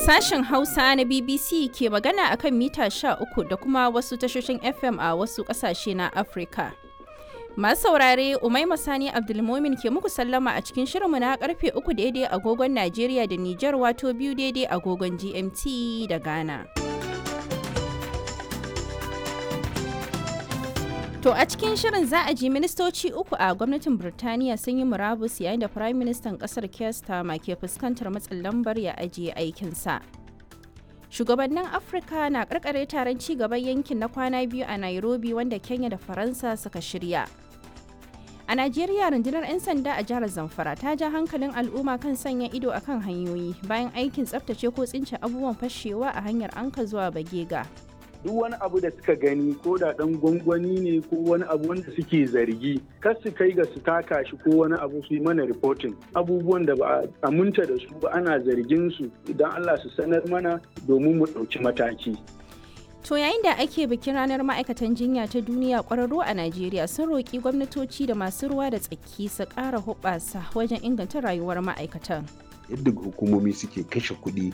Sashen Hausa na BBC ke magana akan mita 13 da kuma wasu tashoshin FM a wasu ƙasashe na Afirka. Masu saurare Umaima Sani Abdulmomin ke muku sallama a cikin shirinmu na karfe 3 daidai agogon Najeriya da Nijar wato biyu daidai agogon GMT da Ghana. To a cikin shirin za a ji ministoci uku a gwamnatin Birtaniya sun yi murabus yayin da Prime Ministan kasar Keir Starmer ke fuskantar matsin lambar ya ajiye aikinsa. Shugabannin Afirka na karkare taron ci gaban yankin na kwana biyu a Nairobi wanda Kenya da Faransa suka shirya. A Najeriya rundunar 'yan sanda a jihar Zamfara ta ja hankalin al'umma kan sanya ido akan hanyoyi bayan aikin tsaftace ko tsince abubuwan fashewa a hanyar anka zuwa Bagega. duk wani abu da suka gani ko da dan gwangwani ne ko wani abu wanda suke zargi kar su kai ga su taka shi ko wani abu su yi mana reporting abubuwan da ba a aminta da su ba ana zargin su idan Allah su sanar mana domin mu ɗauki mataki To yayin da ake bikin ranar ma'aikatan jinya ta duniya kwararru a Najeriya sun roƙi gwamnatoci da masu ruwa da tsaki su ƙara hoɓasa wajen inganta rayuwar ma'aikatan. yadda hukumomi suke kashe kuɗi